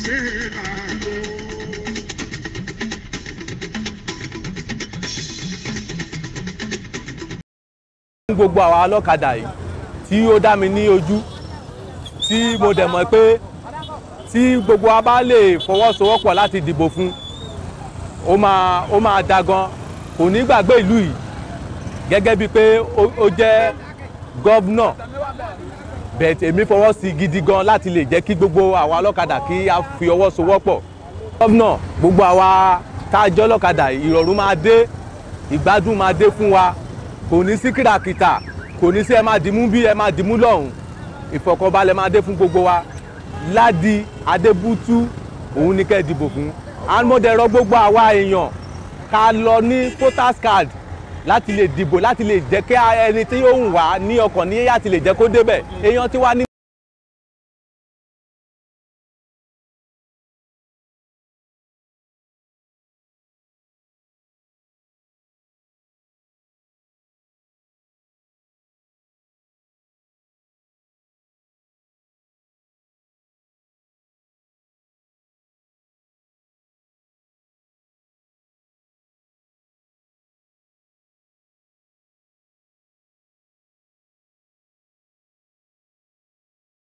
fún gbogbo àwa ọlọ́kadà yìí tí ó dá mi ní ojú tí mo dẹ̀ mọ̀ pé tí gbogbo wa bá lè fọwọ́sowọ́pọ̀ láti dìbò fún ó máa ó máa da gan kò ní gbàgbé ìlú yìí gẹ́gẹ́ bíi pé ó- ó jẹ́ gọ́vnà bẹ̀ẹ̀ èmi fọwọ́ sí gidi gan láti lè jẹ́ kí gbogbo àwa ọlọ́kadà kí a fi ọwọ́ sowọ́pọ̀ gọ́vnà gbogbo àwa tá a jẹ́ ọlọ́kadà ìrọ̀rùn máa dé ìgbádùn máa dé fún wa kò ní sí kìràkìtà kò ní sí ẹ máa dìmú bí ẹ máa dìmú lọ́hùn ìfọ̀kànbalẹ̀ máa dé fún gbogbo wa ládi adébútú òun ní kẹ́ ẹ dìbò fún àmọ́dẹ̀rọ gbogbo àwa èèyàn ká lọ ní voters card láti lè dìbò láti lè jẹ́ kí ẹni tí yóò wà ní ọkàn ní láti lè jẹ́ kó débẹ̀ èèyàn tí wà ní.